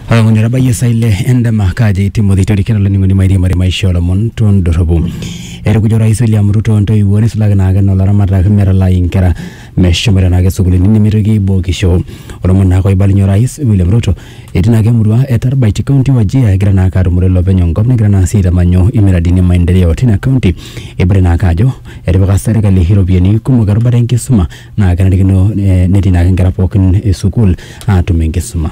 olomoni otabayie saa ile endama kaji timothy torikeno oloning'oni mairiamari maisha olomon tondorropu etukujo orais william ruto ntoiwuo nisulaki naake nolaramatak metalai inkera meshomoita naake sukulini nemitoki aibokisho olomoni naake oibalunye orais william ruto etii naake emurua e tarbait kaunti wajia egira naake atumore ilopeny enkop negira naa sii aitamanyu imiradini maendeleo tina kaunti ebore naake ajo etipika serkali iropiyiani kumok erubata enkisuma naa kenarikino eh, netii naake inkera pookin e sukuul atum enkisuma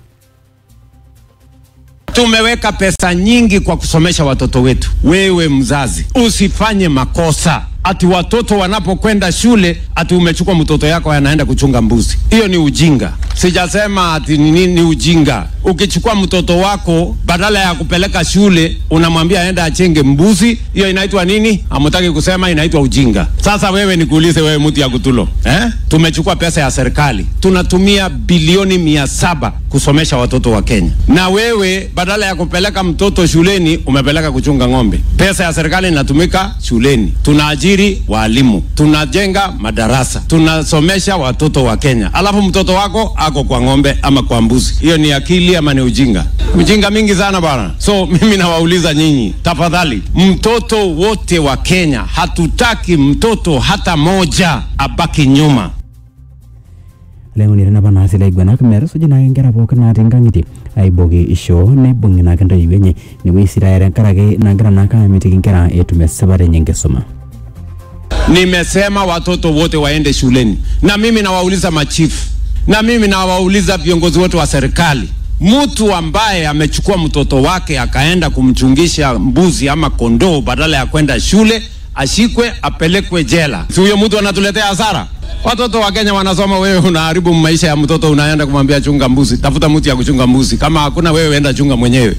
Tumeweka pesa nyingi kwa kusomesha watoto wetu. Wewe mzazi, usifanye makosa ati watoto wanapokwenda shule ati umechukua mtoto yako anaenda kuchunga mbuzi. Hiyo ni ujinga. Sijasema ati ni nini, ni ujinga. Ukichukua mtoto wako badala ya kupeleka shule unamwambia aende achenge mbuzi, hiyo inaitwa nini? Hamutaki kusema, inaitwa ujinga. Sasa wewe nikuulize, wewe mtu ya kutulo eh? Tumechukua pesa ya serikali tunatumia bilioni mia saba kusomesha watoto wa Kenya, na wewe badala ya kupeleka mtoto shuleni umepeleka kuchunga ng'ombe. Pesa ya serikali inatumika shuleni, tunaajiri walimu, tunajenga madarasa, tunasomesha watoto wa Kenya, alafu mtoto wako ako kwa ng'ombe ama kwa mbuzi. Hiyo ni akili ama ni ujinga? Ujinga mingi sana bwana. So mimi nawauliza nyinyi, tafadhali, mtoto wote wa Kenya, hatutaki mtoto hata moja abaki nyuma. leng'onire napa naasi laiguanak metusuji naake inkera pookin natii nkang'itie aiboki ishoo neibung'i naake ntoiwuo enye nepuoi sii taaya tenkaraki nagira naake amitiki inkera etum esipata enye enkisuma Nimesema watoto wote waende shuleni, na mimi nawauliza machifu, na mimi nawauliza viongozi wote wa serikali, mtu ambaye amechukua mtoto wake akaenda kumchungisha mbuzi ama kondoo badala ya kwenda shule, ashikwe apelekwe jela. Si huyo mtu anatuletea hasara? Watoto wa Kenya wanasoma, wewe unaharibu maisha ya mtoto, unaenda kumwambia chunga mbuzi. Tafuta mtu ya kuchunga mbuzi, kama hakuna wewe, enda chunga mwenyewe.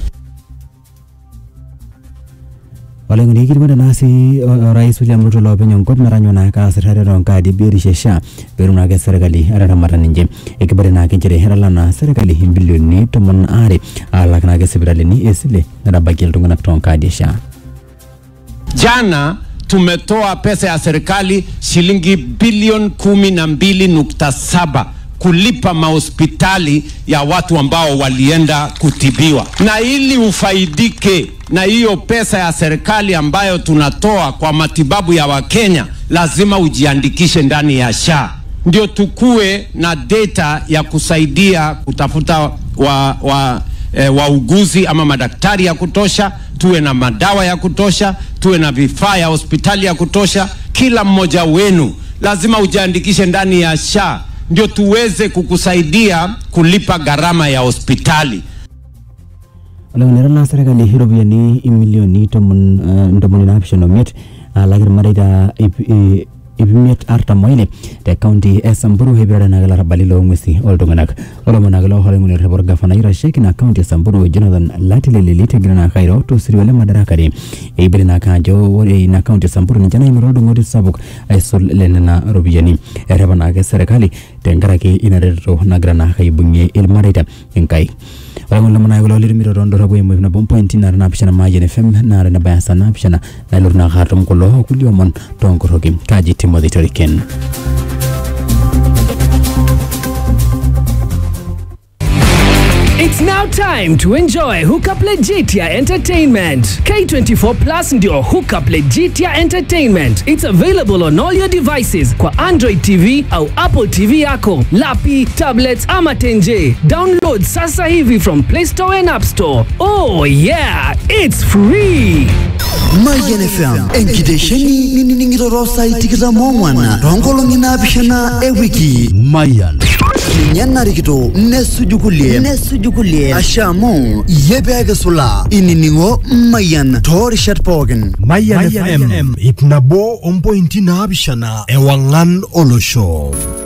oleng'oni ikilikuana naa sii o- orais william ruto loopeny enkop metanyo naake aas irrereta onkaadi biotisho e SHA peetum naake serkali ataramata ninche ekibore naake nchere etala naa serkali imbilioni tomon aare alak naake sipitalini esile netabakie iltung'anak toonkaadi e SHA Jana tumetoa pesa ya serikali shilingi bilioni kumi na mbili nukta saba kulipa mahospitali ya watu ambao walienda kutibiwa, na ili ufaidike na hiyo pesa ya serikali ambayo tunatoa kwa matibabu ya Wakenya, lazima ujiandikishe ndani ya SHA ndio tukue na data ya kusaidia kutafuta wa, wa, e, wauguzi ama madaktari ya kutosha, tuwe na madawa ya kutosha, tuwe na vifaa ya hospitali ya kutosha. Kila mmoja wenu lazima ujiandikishe ndani ya SHA ndio tuweze kukusaidia kulipa gharama ya hospitali. oleng'oni etala serkali iropiyiani imilioni tomon eh, ntomoni naapishana omiet alak irmareita ip eh, ip imiet artam oile te kaunti e samburu ipirare naake larabali loong'uesi oltung'anak olomon naake looleng'oni orreport gafanai oitasheki ina kaunti e samburu jonathan latilelelit egira naake airo tosirua le madarakani eibere naake ajo ore ina kaunti e samburu ninche naimita oldung'oti sapuk aisul le nena ropiyiani erepa naake serkali tenkaraki ina reteto nagira naake aibung'ie ilmareita enkai ore lomon naake kulo litumito tondorropu eimu ip nabo mpointi nara naapishana maayian fm nara nebaya saa naapishana nalotu naake atum kulo kulie omon toonkorroki kaji timothy toriken It's now time to enjoy Hookup Legitia Entertainment. K24 Plus ndio Hookup Legitia Entertainment. It's available on all your devices kwa Android TV au Apple TV yako, lapi, tablets ama tenje. Download sasa hivi from Play Store and App Store. Oh yeah, it's free. Mayian FM enkitesheni ninining'ito saai tikitam oong'wan toonkolong'i naapishana ewiki Mayian ninye narikito nesuju kulie nesuju kulie asha amu iyie peekisula inining'o Mayian toorishat pookin Mayan FM ip nabo ompointi naapishana ewang'an olosho